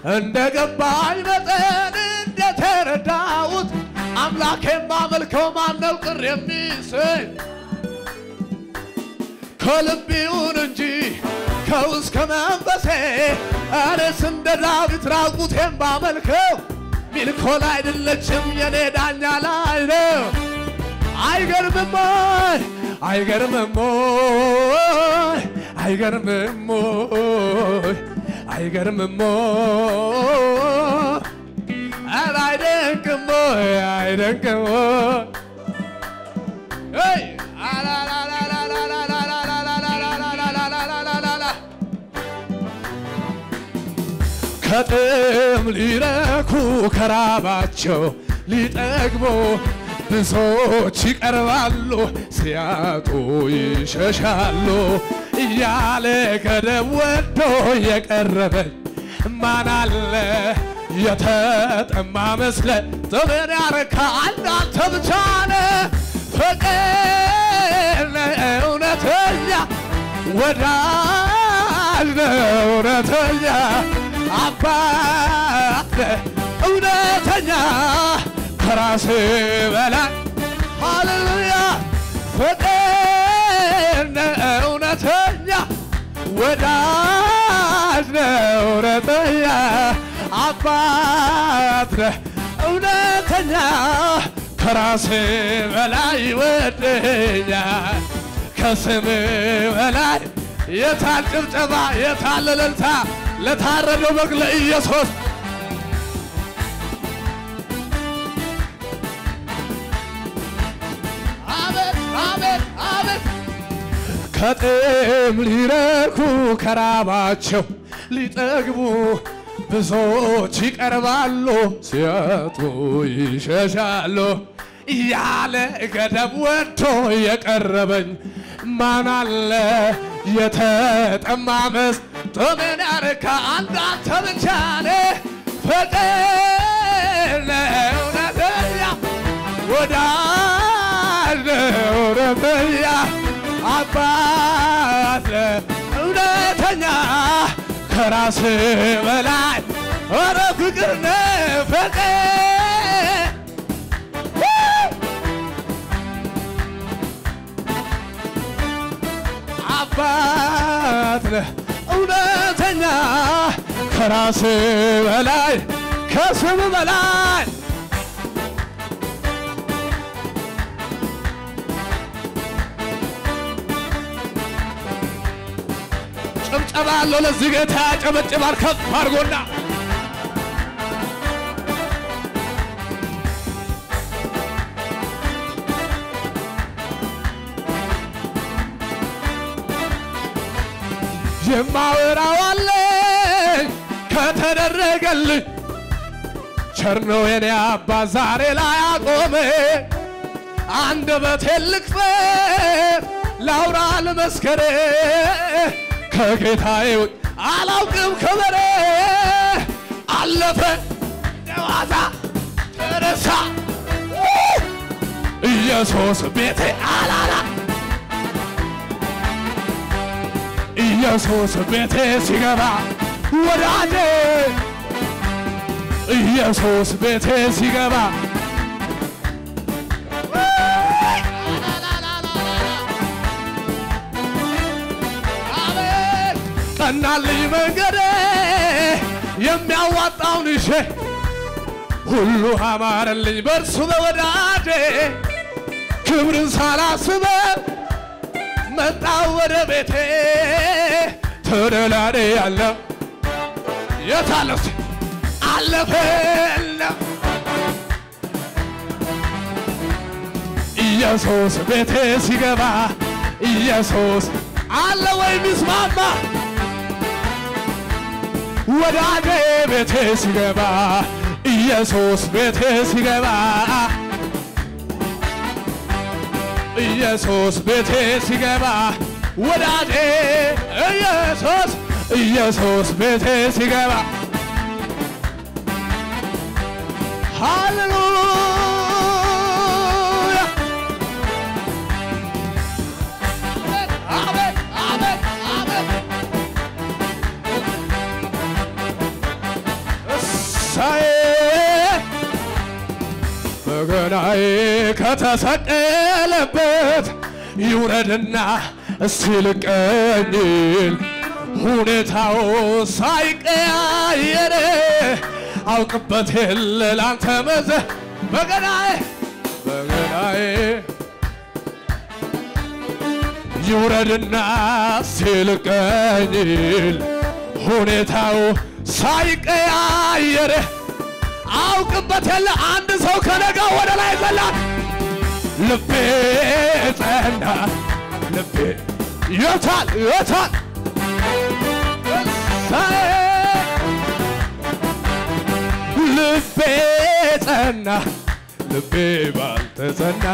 እንደ ገባኝ መጠን እንደተረዳሁት አምላኬን ማመልከው ማነው ቅር የሚሰኝ ከልብ ይሁን እንጂ ከውስጥ ከመንፈሴ እኔስ እንደ ዳዊት ራቁቴን ባመልከው ሚልኮል አይደለችም የኔ ዳኛ ላይ ነው። አይገርምም ወይ? አይገርምም ወይ? አይገርምም ወይ? አይገርምም ወይ? ኧረ አይደንቅም ወይ? አይደንቅም ወይ? ሄይ! አላላላላላላላላላላላላላላላላላ ከጥም ሊረኩ ከራባቸው ሊጠግቡ ብዙዎች ይቀርባሉ፣ ሲያጡ ይሸሻሉ። እያለ ገደብ ወዶ የቀረበኝ ማን አለ የተጠማ መስለ ዘመን ያረካ አንዳንተ ብቻ ነህ ፍቅር ነህ እውነተኛ ወዳጅ ነህ እውነተኛ አባት ነህ እውነተኛ ከራስ በላይ ሃሌሉያ ፍቅር ነህ እውነተኛ ወዳጅ ነህ እውነተኛ አባት ነህ እውነተኛ ከራስ በላይ ይወደኛል ከስም በላይ የታል ጭብጨባ የታል እልልታ ለታረደው በግ ለኢየሱስ አቤት አቤት አቤት ከጥም ሊረኩ ከራባቸው ሊጠግቡ ብዙዎች ይቀርባሉ፣ ሲያጡ ይሸሻሉ። ያለ ገደብ ወዶ የቀረበኝ ማን አለ የተጠማ መስ ጥምን ያረካ አንዳንተ ብቻ ነህ ፍቅር ነህ እውነተኛ ወዳጅ ነህ እውነተኛ አባት ነህ እውነተኛ ከራስ በላይ ኧረ ፍቅር ነህ ፍቅር አባት ነህ እውነተኛ ከራስ በላይ ከስም በላይ ጭብጨባ አለው ለዚህ ጌታ ያጨበጭባል ከፍ አድርጎና የማወራው አለኝ ከተደረገልኝ ቸር ነው የኔ አባት ዛሬ ላይ አቆመ አንደበቴን ልክፈት ላውራ ልመስከር ከጌታዬ ውጭ አላውቅም ከበሬ አለፈ ደዋዛ ተረሳ ኢየሱስ ቤቴ አላላ ኢየሱስ ቤቴ ሲገባ ወዳጄ ኢየሱስ ቤቴ ሲገባ አቤት ቀናልኝ መንገዴ የሚያዋጣውን እሼ ሁሉ አማረልኝ በእርሱ በወዳጄ ክብርን ሳላስበው መጣው ወደ ቤቴ ተደላዴ ያለው የታለስ አለፈና ኢየሱስ ቤቴ ሲገባ ኢየሱስ አለ ወይ ሚስማማ ወዳጄ ቤቴ ሲገባ ኢየሱስ ቤቴ ሲገባ ኢየሱስ ቤቴ ሲገባ ወዳጄ ኢየሱስ ኢየሱስ ቤቴ ሲገባ ሃሌሉያ አቤት አቤት አቤት እሳዬ በገናዬ ከተሰቀለበት ይውረድና እስቲ ልቀኝል ሁኔታው ሳይቀያየር አውቅበት የለ ላንተ መዘ በገናዬ በገናዬ ይውረድና እስቲ ልቀኝል ሁኔታው ሳይቀያየር አውቅበት የለ አንድ ሰው ከነጋ ወደ ላይ ዘላል ልቤ ጸና ልቤ ይወታል ይወታል እሰይ! ልቤ ጸና ልቤ ባንተ ጸና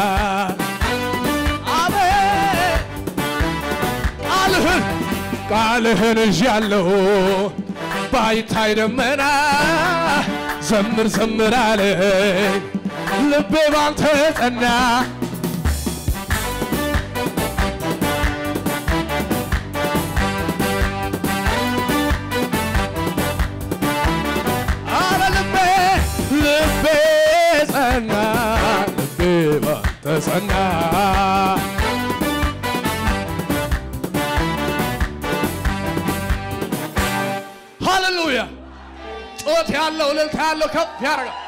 አቤት ቃልህን ቃልህን እዣለሁ ባይታይ ደመና ዘምር ዘምር አለኝ ልቤ ባንተ ጸና አረ ልቤ ልቤ ጸና ልቤ ባንተ ጸና ሃሌሉያ ጮት ያለው እልልታ ያለው ከፍ ያደርጋል።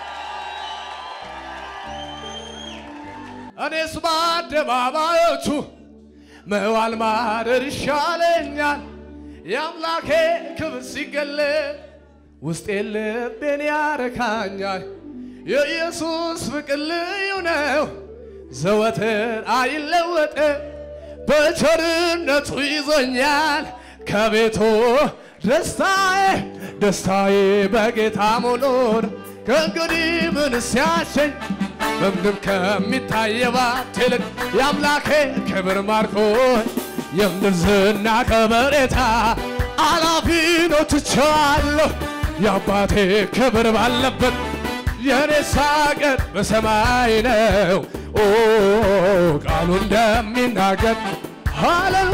እኔስ በአደባባዮቹ መዋል ማደር ይሻለኛል። የአምላኬ ክብር ሲገለጥ ውስጤ ልቤን ያረካኛል። የኢየሱስ ፍቅር ልዩ ነው፣ ዘወትር አይለወጥ። በቸርነቱ ይዞኛል ከቤቱ ደስታዬ ደስታዬ በጌታ መኖር ከእንግዲህ ምን ሲያሸኝ በምድር ከሚታየባት ይልቅ የአምላኬ ክብር ማርኮኝ የምድር ዝና ከበሬታ አላፊ ነው ትቼዋለሁ የአባቴ ክብር ባለበት የኔ ሳገር በሰማይ ነው ኦ ቃሉ እንደሚናገር ሃሌሉ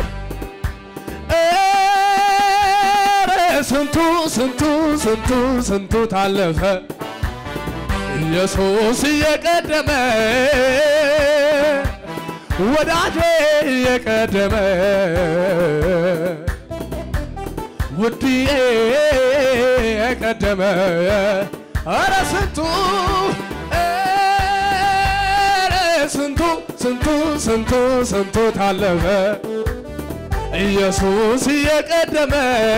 ኧረ ስንቱ ስንቱ ስንቱ ስንቱ ታለፈ ኢየሱስ እየቀደመ ወዳጄ እየቀደመ ውድዬ የቀደመ ኧረ ስንቱ ኧረ ስንቱ ስንቱ ስንቱ ስንቱ ታለፈ ኢየሱስ እየቀደመ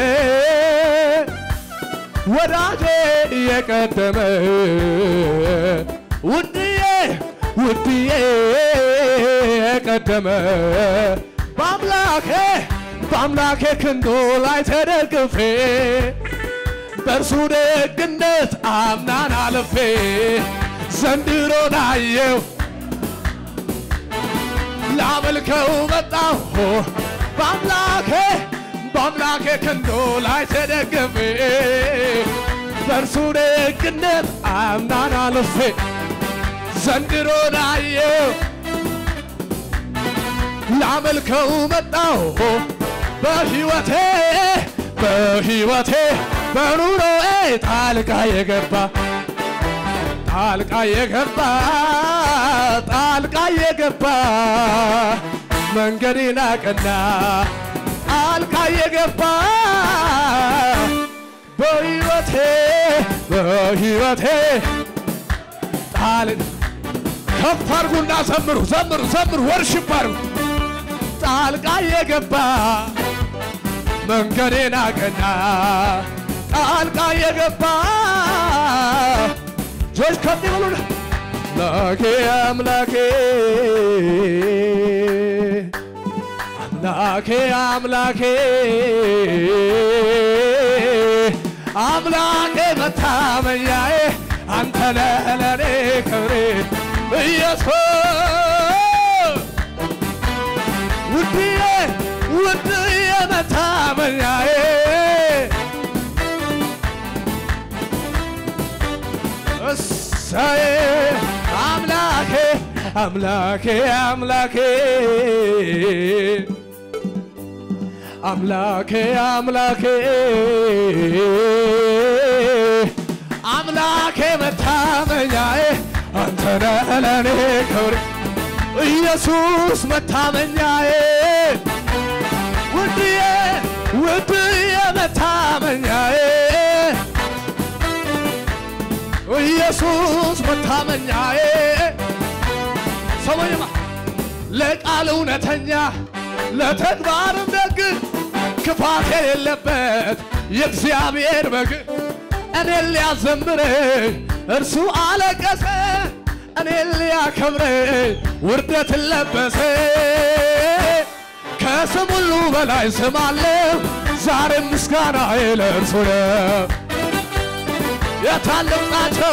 ወዳጄ እየቀደመ ውድዬ ውድዬ የቀደመ በአምላኬ በአምላኬ ክንዶ ላይ ተደግፌ በእርሱ ደግነት አምናን አልፌ ዘንድሮን አየው ላመልከው መጣሁ በአምላኬ በአምላኬ ክንዶ ላይ ተደግፌ በእርሱ ደግነት አምናን አልፌ ዘንድሮን አየው ላመልከው መጣሁ በሕይወቴ በሕይወቴ በኑሮዬ ጣልቃ የገባ ጣልቃ የገባ ጣልቃ የገባ መንገዴን አቀና ጣልቃ የገባ በሕይወቴ በሕይወቴ ጣል ከፍ አድርጉና ዘምሩ ዘምሩ ዘምሩ ወርሽፕ አድርጉ ጣልቃ የገባ መንገዴን አቀና ጣልቃ የገባ ጆች ከፍ ይበሉ አምላኬ አምላኬ አምላኬ አምላኬ አምላኬ መታመኛዬ አንተ ነህ ለኔ ክብሬ ኢየሱስ ውድዬ ውድዬ መታመኛዬ እሰዬ አምላኬ አምላኬ አምላኬ አምላኬ አምላኬ ኢየሱስ መታመኛዬ ውድዬ ውድዬ መታመኛዬ ኢየሱስ መታመኛዬ ሰውየማ ለቃል እውነተኛ ለተግባርም ደግ ክፋት የሌለበት የእግዚአብሔር በግ እኔን ሊያዘምረኝ እርሱ አለቀሰ እኔን ሊያከብረኝ ውርደትን ለበሰ ከስም ሁሉ በላይ ስም አለው ዛሬም ምስጋና ለእርሱ ነው የታለምናቸው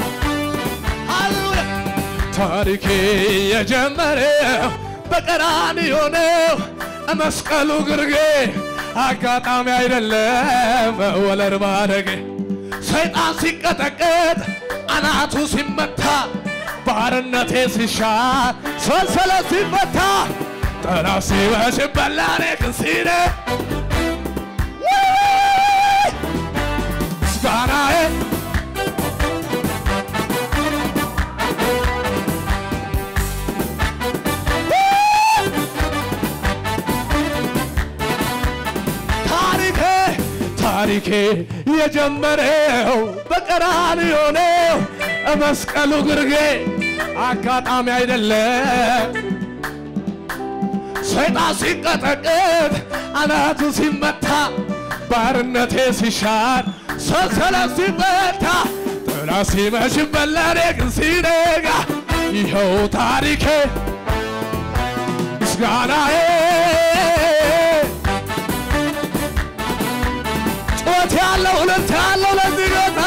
ሃሌሉያ ታሪኬ የጀመረው በቀራንዮ ነው መስቀሉ ግርጌ አጋጣሚ አይደለም መወለድ ማደጌ ሰይጣን ሲቀጠቀጥ አናቱ ሲመታ ባርነቴ ሲሻር ሰንሰለት ሲፈታ ጠላት ሲመሽበት ለእኔ ግን ሲነ ምስጋናዬ ታሪኬ ታሪኬ የጀመረው በቀራንዮ ነው መስቀሉ ግርጌ አጋጣሚ አይደለም ሰይጣን ሲቀጠቅጥ አናቱ ሲመታ ባርነቴ ሲሻር ሰንሰለት ሲመታ ጠላት ሲመሽበት ለእኔ ግን ሲነጋ ይኸው ታሪኬ ምስጋናዬ ጩኸት ያለው እልልታ ያለው ለዚህ ጌታ